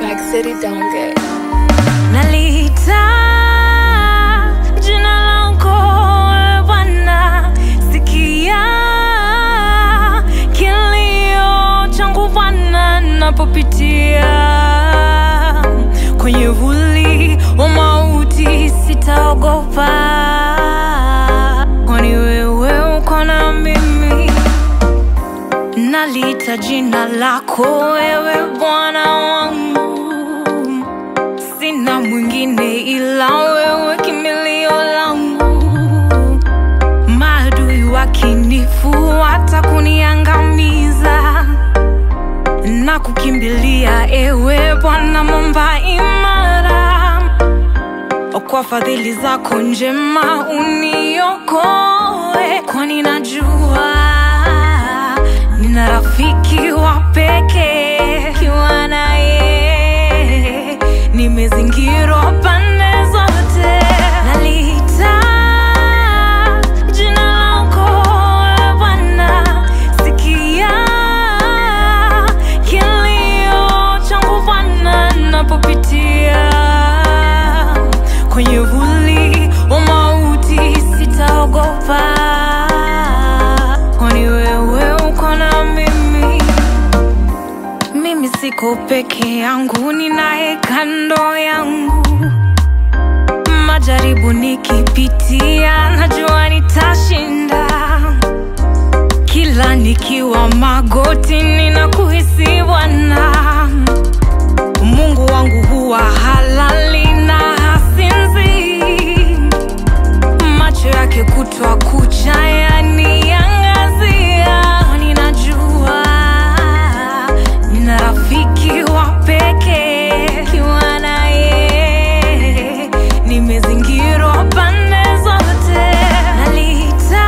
Back City Donge. Nalita jina lako ewe Bwana, sikia kilio changu Bwana, napopitia kwenye vuli wa mauti, sitaogopa, kwani wewe uko na mimi. Nalita jina lako wewe Bwana wangu sina mwingine ila wewe, kimbilio langu. Maadui wakinifuata kuniangamiza, na kukimbilia ewe Bwana, mwamba imara. Kwa fadhili zako njema uniokoe, kwani najua nina rafiki wa pekee kiwa naye nimezingirwa pande zote. Nalita jina lako ewe Bwana, sikia kilio changu Bwana, napopitia kwenye vuli wa mauti, sitaogopa, kwani wewe uko na mimi. Mimi siko peke yangu, ninaye kando yangu. Majaribu nikipitia, najua nitashinda. Kila nikiwa magoti, ninakuhisi Bwana. Mungu wangu huwa halali na hasinzi, macho yake kutwa kucha yaniangazia. Ninajua nina rafiki wa pekee kiwa naye, nimezingirwa pande zote. Nalita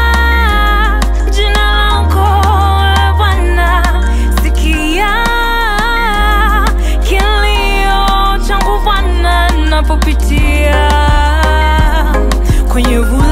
jina lako ewe Bwana, sikia kilio changu Bwana, napopitia kwenye vuli